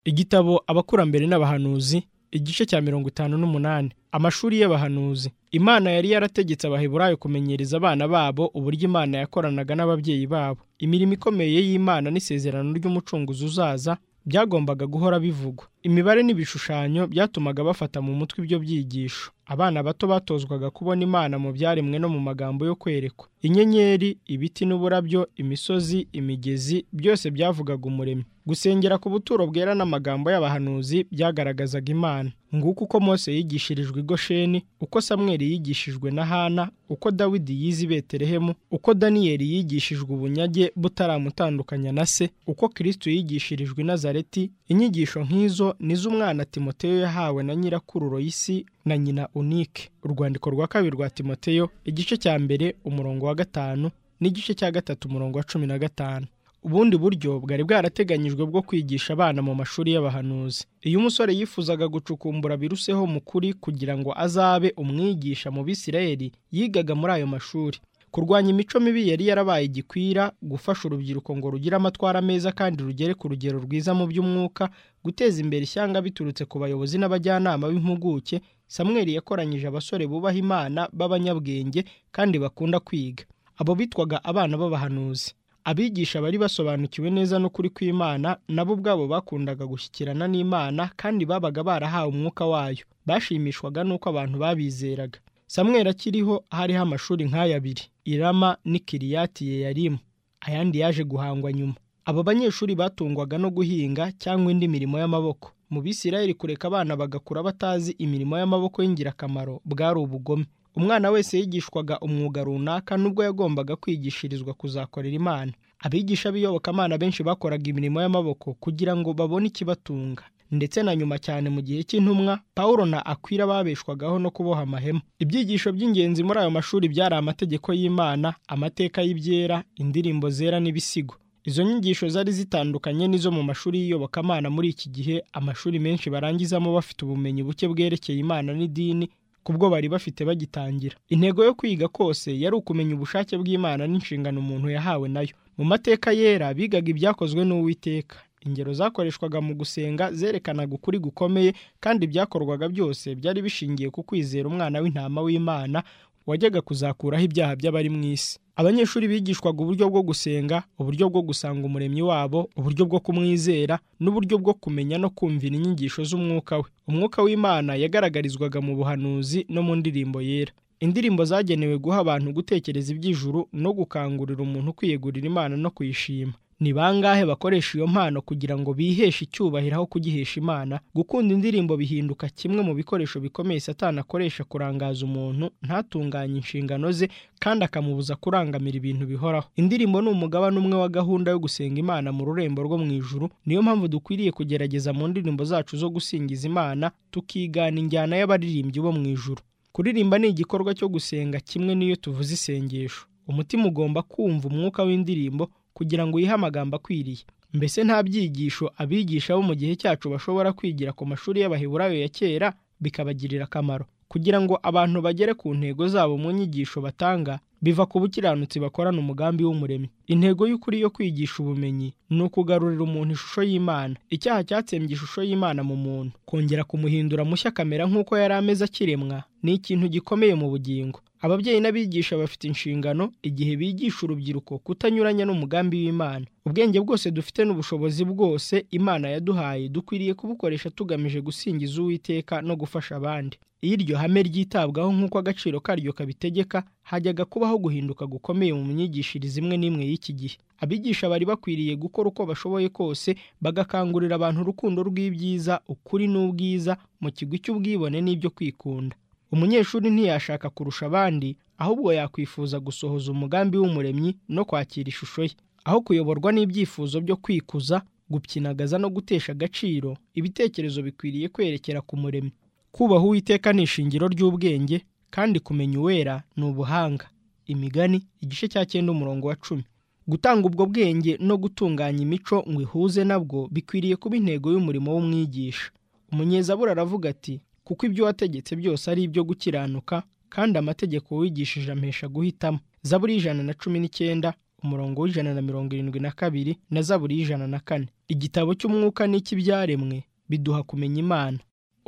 igitabo abakurambere n'abahanuzi igice cya mirongo itanu n'umunani amashuri y'abahanuzi imana yari yarategetse abaheburayo kumenyereza abana babo uburyo imana yakoranaga n'ababyeyi babo imirimo ikomeye y'imana n'isezerano ry'umucunguzi uzaza byagombaga guhora bivugwa imibare n'ibishushanyo byatumaga bafata mu mutwe ibyo byigisho abana bato batozwaga kubona imana mu byaremwe no mu magambo yo kwerekwa inyenyeri ibiti n'uburabyo imisozi imigezi byose byavugaga umuremyi gusengera ku buturo bwera n'amagambo y'abahanuzi byagaragazaga imana nguko uko mose yigishirijwe igosheni uko samweli yigishijwe na hana uko dawidi yize i betelehemu uko daniyeli yigishijwe ubunyage butaramutandukanya na se uko kirisito yigishirijwe i nazareti inyigisho nk'izo nizo umwana timoteyo yahawe na nyirakuru royisi na nyina unike urwandiko rwa kabiri rwa timoteyo igice cya mbere umurongo wa gatanu n'igice cya gatatu umurongo wa cumi na gatanu ubundi buryo bwari bwarateganyijwe bwo kwigisha abana mu mashuri y'abahanuzi iyo umusore yifuzaga gucukumbura biruseho mu kuri kugira ngo azabe umwigisha mu bisirayeli yigaga muri ayo mashuri kurwanya imico mibi yari yarabaye igikwira gufasha urubyiruko ngo rugire amatwara meza kandi rugere ku rugero rwiza mu by'umwuka guteza imbere ishyanga biturutse ku bayobozi n'abajyanama b'impuguke samweli yakoranyije abasore bubaha imana b'abanyabwenge kandi bakunda kwiga abo bitwaga abana b'abahanuzi abigisha bari basobanukiwe neza n'ukuri kw'imana nabo ubwabo bakundaga gushyikirana n'imana kandi babaga barahawe umwuka wayo bashimishwaga n'uko abantu babizeraga samwera akiriho hariho amashuri nk'aya abiri irama n'ikiriyati ye yarimu ayandi yaje guhangwa nyuma abo banyeshuri batungwaga no guhinga cyangwa indi mirimo y'amaboko mu bisirayeli kureka abana bagakura batazi imirimo y'amaboko y'ingirakamaro bwari ubugome umwana wese yigishwaga umwuga runaka nubwo yagombaga kwigishirizwa kuzakorera imana abigisha b'iyobokamana benshi bakoraga imirimo y'amaboko kugira ngo babone ikibatunga ndetse na nyuma cyane mu gihe cy'intumwa paul na akwira babeshwagaho no kuboha amahema ibyigisho by'ingenzi muri ayo mashuri byari amategeko y'imana amateka y'ibyera indirimbo zera n'ibisigo izo nyigisho zari zitandukanye n'izo mu mashuri y'iyobokamana muri iki gihe amashuri menshi barangizamo bafite ubumenyi buke bwerekeye imana n'idini kubwo bari bafite bagitangira intego yo kwiga kose yari ukumenya ubushake bw'imana n'inshingano umuntu yahawe nayo mu mateka yera bigaga ibyakozwe n'uwiteka ingero zakoreshwaga mu gusenga zerekanaga ukuri gukomeye kandi ibyakorwaga byose byari bishingiye ku kwizera umwana w'intama w'imana wajyaga kuzakuraho ibyaha by'abari mu isi abanyeshuri bigishwaga uburyo bwo gusenga uburyo bwo gusanga umuremyi wabo uburyo bwo kumwizera n'uburyo bwo kumenya no kumvira inyigisho z'umwuka we umwuka w'imana yagaragarizwaga mu buhanuzi no mu ndirimbo yera indirimbo zagenewe guha abantu gutekereza iby'ijuru no gukangurira umuntu kwiyegurira imana no kuyishima ni bangahe bakoresha iyo mpano kugira ngo biheshe icyubahiro aho kugihesha imana gukunda indirimbo bihinduka kimwe mu bikoresho bikomeye satani akoresha kurangaza umuntu ntatunganye inshingano ze kandi akamubuza kurangamira ibintu bihoraho indirimbo ni umugabane umwe wa gahunda yo gusenga imana mu rurembo rwo mu ijuru niyo mpamvu dukwiriye kugerageza mu ndirimbo zacu zo gusingiza imana tukigana injyana y'abaririmbyi bo mu ijuru kuririmba ni igikorwa cyo gusenga kimwe n'iyo tuvuze isengesho umutima ugomba kumva umwuka w'indirimbo kugira ngo yihe amagambo akwiriye mbese nta byigisho abigisha bo mu gihe cyacu bashobora kwigira ku mashuri y'abaheburayo ya kera bikabagirira akamaro kugira ngo abantu bagere ku ntego zabo mu nyigisho batanga biva ku bukiranutsi bakorana umugambi w'umuremyi intego y'ukuri yo kwigisha ubumenyi ni ukugarurira umuntu ishusho y'imana icyaha cyatsembye ishusho y'imana mu muntu kongera kumuhindura mushya kamera nk'uko yari ameze akiremwa ni ikintu gikomeye mu bugingo ababyeyi n'abigisha bafite inshingano igihe bigisha urubyiruko kutanyuranya n'umugambi w'imana ubwenge bwose dufite n'ubushobozi bwose imana yaduhaye dukwiriye kubukoresha tugamije gusingiza uwiteka no gufasha abandi iyo iryo hame ryitabwaho nk'uko agaciro karyo kabitegeka hajyaga kubaho guhinduka gukomeye mu myigishirize imwe n'imwe y'iki gihe abigisha bari bakwiriye gukora uko bashoboye kose bagakangurira abantu urukundo rw'ibyiza ukuri n'ubwiza mu kigwi cy'ubwibone n'ibyo kwikunda umunyeshuri ntiyashaka kurusha abandi ahubwo yakwifuza gusohoza umugambi w'umuremyi no kwakira ishusho ye aho kuyoborwa n'ibyifuzo byo kwikuza gupyinagaza no gutesha agaciro ibitekerezo bikwiriye kwerekera ku muremyi kubaha uwiteka ni ishingiro ry'ubwenge kandi kumenya uwera ni ubuhanga imigani igice cya cyenda umurongo wa cumi gutanga ubwo bwenge no gutunganya imico ngo ihuze nabwo bikwiriye kuba intego y'umurimo w'umwigisha umunyezabura aravuga ati kuko ibyo wategetse byose ari ibyo gukiranuka kandi amategeko wigishije amesha guhitamo zaburi ijana na cumi n'icyenda umurongo w'ijana na mirongo irindwi na kabiri na zaburi y'ijana na kane igitabo cy'umwuka n'icy'ibyaremwe biduha kumenya imana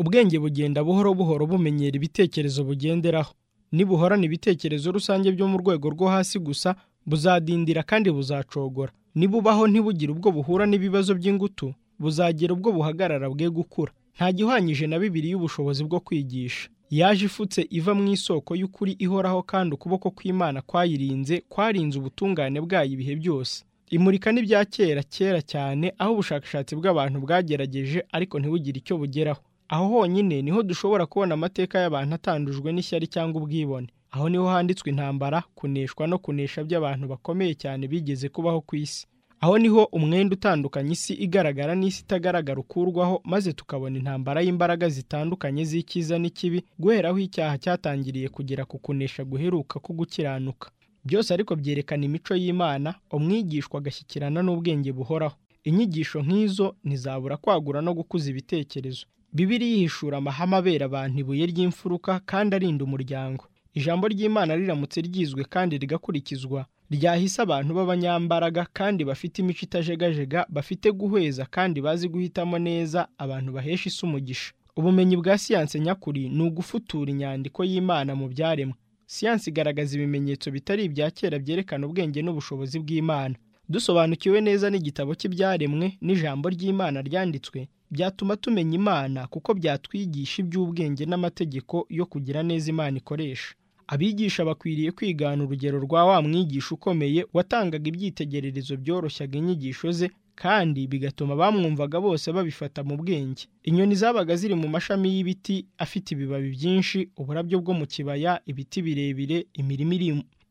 ubwenge bugenda buhoro buhoro bumenyera ibitekerezo bugenderaho nibuhorana ibitekerezo rusange byo mu rwego rwo hasi gusa buzadindira kandi buzacogora nibubaho ntibugire ubwo buhura n'ibibazo by'ingutu buzagira ubwo buhagarara bwe gukura nta gihwanyije na bibiri y'ubushobozi bwo kwigisha yaje ifutse iva mu isoko y'ukuri ihoraho kandi ukuboko kw'imana kwayirinze kwarinze ubutungane bwayo ibihe byose imurika n'ibya kera kera cyane aho ubushakashatsi bw'abantu bwagerageje ariko ntibugire icyo bugeraho aho honyine niho dushobora kubona amateka y'abantu atandujwe n'ishyari cyangwa ubwibone aho niho handitswe intambara kuneshwa no kunesha by'abantu bakomeye cyane bigeze kubaho ku isi aho niho umwenda utandukanya isi igaragara n'isi itagaragara ukurwaho maze tukabona intambara y'imbaraga zitandukanye z'icyiza n'ikibi guheraho icyaha cyatangiriye kugera ku kunesha guheruka ko gukiranuka byose ariko byerekana imico y'imana umwigishwa agashyikirana n'ubwenge buhoraho inyigisho nk'izo ntizabura kwagura no gukuza ibitekerezo bibiri yihishura amahame abera abantu ibuye ry'imfuruka kandi arinda umuryango ijambo ry'imana riramutse ryizwe kandi rigakurikizwa ryahise abantu b'abanyambaraga kandi bafite imico itajegajega bafite guhweza kandi bazi guhitamo neza abantu bahesha isi umugisha ubumenyi bwa siyanse nyakuri ni ugufutura inyandiko y'imana mu byaremwe siyanse igaragaza ibimenyetso bitari ibya kera byerekana ubwenge n'ubushobozi bw'imana dusobanukiwe neza n'igitabo cy'ibyaremwe n'ijambo ry'imana ryanditswe byatuma tumenya imana kuko byatwigisha iby'ubwenge n'amategeko yo kugira neza imana ikoresha abigisha bakwiriye kwigana urugero rwa wa mwigisha ukomeye watangaga ibyitegererezo byoroshyaga inyigisho ze kandi bigatuma bamwumvaga bose babifata mu bwenge inyoni zabaga ziri mu mashami y'ibiti afite ibibabi byinshi uburabyo bwo mu kibaya ibiti birebire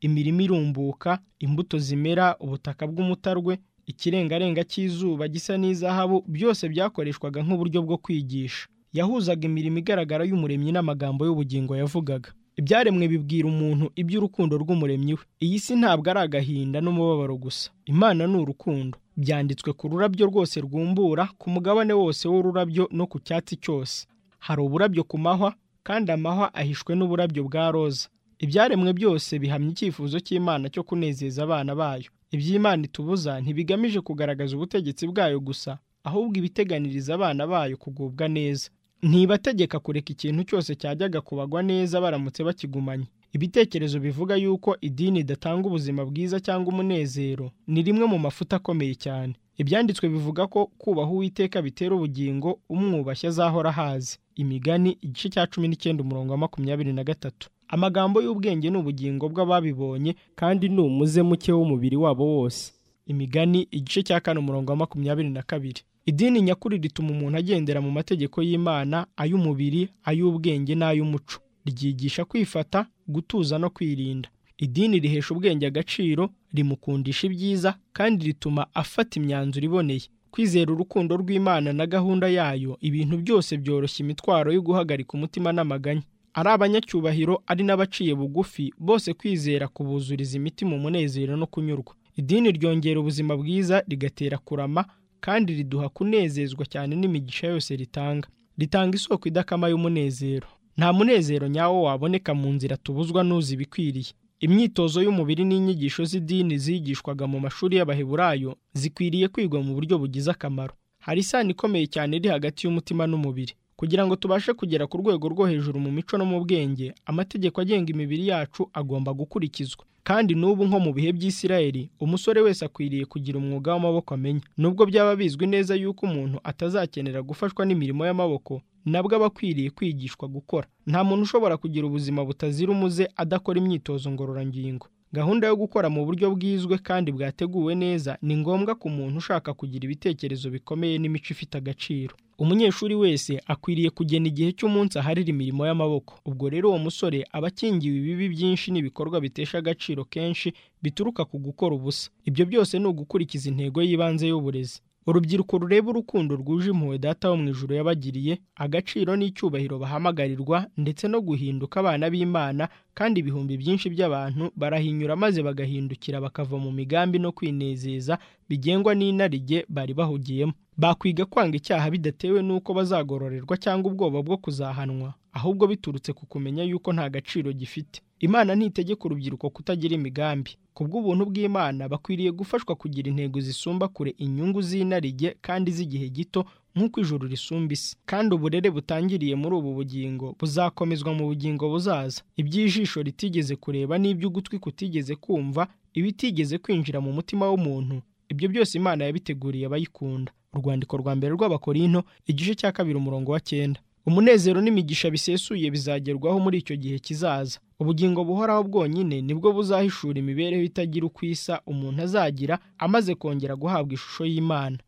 imirima irumbuka imbuto zimera ubutaka bw'umutarwe ikirengarenga cy'izuba gisa n'izahabu byose byakoreshwaga nk'uburyo bwo kwigisha yahuzaga imirimo igaragara y'umuremyi n'amagambo y'ubugingo yavugaga ibyaremwe bibwira umuntu iby'urukundo rw'umuremyi we iyi si ntabwo ari agahinda n'umubabaro gusa imana ni urukundo byanditswe ku rurabyo rwose rwumbura ku mugabane wose w'ururabyo no ku cyatsi cyose hari uburabyo ku mahwa kandi amahwa ahishwe n'uburabyo bwa roza ibyaremwe byose bihamya icyifuzo cy'imana cyo kunezeza abana bayo iby'imana itubuza ntibigamije kugaragaza ubutegetsi bwayo gusa ahubwo ibiteganiriza abana bayo kugubwa neza ntibategeka kureka ikintu cyose cyajyaga kubagwa neza baramutse bakigumanye ibitekerezo bivuga yuko idini idatanga ubuzima bwiza cyangwa umunezero ni rimwe mu mafuta akomeye cyane ibyanditswe bivuga ko kubaha uwiteka bitera ubugingo umwubashye azahora ahazi imigani igice cya cumi n'icyenda umurongo wa makumyabiri na gatatu amagambo y'ubwenge ni ubugingo bw'ababibonye kandi ni umuze muke w'umubiri wabo wose imigani igice cya kane umurongo wa makumyabiri na kabiri idini nyakuri rituma umuntu agendera mu mategeko y'imana ay'umubiri ay'ubwenge n'ay'umuco ryigisha kwifata gutuza no kwirinda idini rihesha ubwenge agaciro rimukundisha ibyiza kandi rituma afata imyanzuro iboneye kwizera urukundo rw'imana na gahunda yayo ibintu byose byoroshya imitwaro yo guhagarika umutima n'amaganya ari abanyacyubahiro ari n'abaciye bugufi bose kwizera kubuzuriza imiti mu munezero no kunyurwa idini ryongera ubuzima bwiza rigatera kurama kandi riduha kunezezwa cyane n'imigisha yose ritanga ritanga isoko idakama y'umunezero nta munezero nyawo waboneka mu nzira tubuzwa n'uzi ibikwiriye imyitozo y'umubiri n'inyigisho z'idini zigishwaga mu mashuri y'abaheburayo zikwiriye kwigwa mu buryo bugize akamaro hari isano ikomeye cyane iri hagati y'umutima n'umubiri kugira ngo tubashe kugera ku rwego rwo hejuru mu mico no mu bwenge amategeko agenga imibiri yacu agomba gukurikizwa kandi n'ubu nko mu bihe by'isirayeli umusore wese akwiriye kugira umwuga w'amaboko amenya nubwo byaba bizwi neza yuko umuntu atazakenera gufashwa n'imirimo y'amaboko nabwo aba akwiriye kwigishwa gukora nta muntu ushobora kugira ubuzima butazira umuze adakora imyitozo ngororangingo gahunda yo gukora mu buryo bwizwe kandi bwateguwe neza ni ngombwa ku muntu ushaka kugira ibitekerezo bikomeye n'imico ifite agaciro umunyeshuri wese akwiriye kugena igihe cy'umunsi aharira imirimo y'amaboko ubwo rero uwo musore aba akingiwe ibibi byinshi n'ibikorwa bitesha agaciro kenshi bituruka ku gukora ubusa ibyo byose ni ugukurikiza intego y'ibanze y'uburezi urubyiruko rureba urukundo rwuje impuhwe data wo mu ijoro yabagiriye agaciro n'icyubahiro bahamagarirwa ndetse no guhinduka abana b'imana kandi ibihumbi byinshi by'abantu barahinyura maze bagahindukira bakava mu migambi no kwinezeza bigengwa n'inarijye bari bahugiyemo bakwiga kwanga icyaha bidatewe n'uko bazagororerwa cyangwa ubwoba bwo kuzahanwa ahubwo biturutse ku kumenya yuko nta gaciro gifite imana ntitegeka urubyiruko kutagira imigambi ku bw'ubuntu bw'Imana bakwiriye gufashwa kugira intego zisumba kure inyungu z'inarijye kandi z'igihe gito nk'uko ijuru risumba isi kandi uburere butangiriye muri ubu bugingo buzakomezwa mu bugingo buzaza iby'ijisho ritigeze kureba n'iby'ugutwi kutigeze kumva ibitigeze kwinjira mu mutima w'umuntu ibyo byose imana yabiteguriye abayikunda urwandiko rwa mbere rw'abakorinto igice cya kabiri umurongo wa cyenda umunezero n'imigisha bisesuye bizagerwaho muri icyo gihe kizaza ubugingo buhoraho bwonyine nibwo buzahishura imibereho itagira uko isa umuntu azagira amaze kongera guhabwa ishusho y'imana